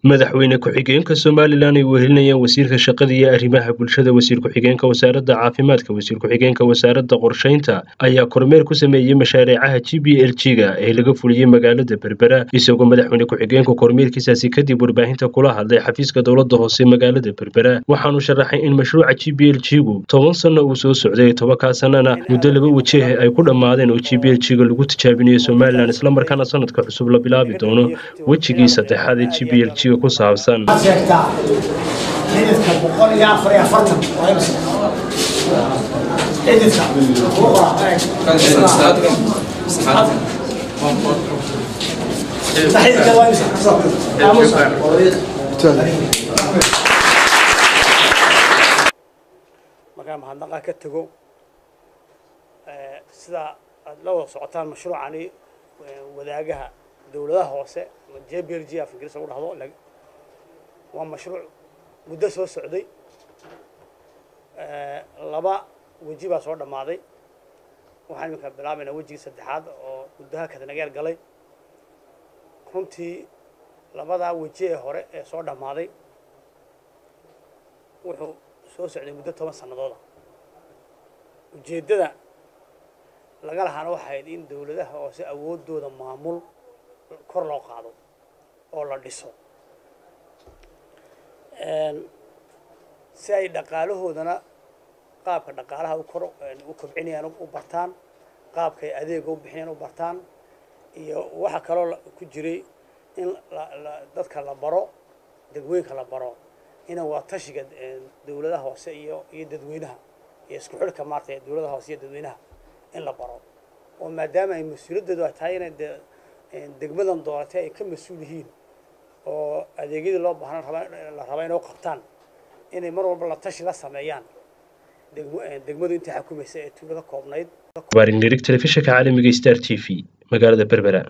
madaxweyne ku-xigeenka somalilan ay wehelinayaan wasiirka shaqada iyo arrimaha bulshada wasiir ku-xigeenka wasaaradda caafimaadka wasiir ku-xigeenka wasaaradda qorshaynta ayaa kormeer ku sameeyey mashaariicaha g b l g ga ee laga fuliyey magaalada berbera isagoo madaxweyne ku-xigeenka kormeerkiisaasi kadib warbaahinta kula hadlay xafiiska dowladda hoose magaalada berbera waxaanu sharaxay in mashruuca g b l g gu toban sanno uu soo socday tobankaa sannana muddo laba wajeeh ay ku dhammaadeen oo g b l g ga lagu tijaabinayo somalilan islamarkaana sanadka cusub la bilaabi doono wejigii saddexaad ee g b l g ku saabsan sheegtaa xididka boqol iyo afar iyo afartan xididka xididka waa imisa markaa mahadnaqa ka tego sida aad la wada socotaan mashruucani wadaagaha dowladaha hoose j b l g af ingiriis lagu dhahdo waa mashruuc muddo soo socday laba weji baa soo dhammaaday waxaan iminka bilaabaynaa wejigii saddexaad oo muddaha kadanageer galay runtii labadaa weji ee hore ee soo dhammaaday wuxuu soo socday muddo toban sannadooda ujeeddada laga lahaana waxay ahayd in dowladaha hoose awooddooda maamul kor loo qaado oo la dhiso si ay dhaqaalahoodana qaabka dhaqaalaha ukor u kobcinayaan u bartaan qaabka ay adeega u bixinayaan u bartaan iyo waxaa kaloo ku jiray in dadka la baro degweynka la baro ina waa tashiga dowladaha hoose iyo iyo dadweynaha iyo isku xidhka maarata dowladaha hoose iyo dadweynaha in la baro oo maadaama ay mas-uuliyadoodu ay tahay inay de degmadan dooratay ay ka mas-uul yihiin oo adeegyadii loo baahnaan raba la raba inay u qabtaan inay mar walba la tashi la sameeyaan degmadu intii xukumaysa ee tuulo ka koobnayd baarinlirig telefishinka caalamiga star t v magaalada berbera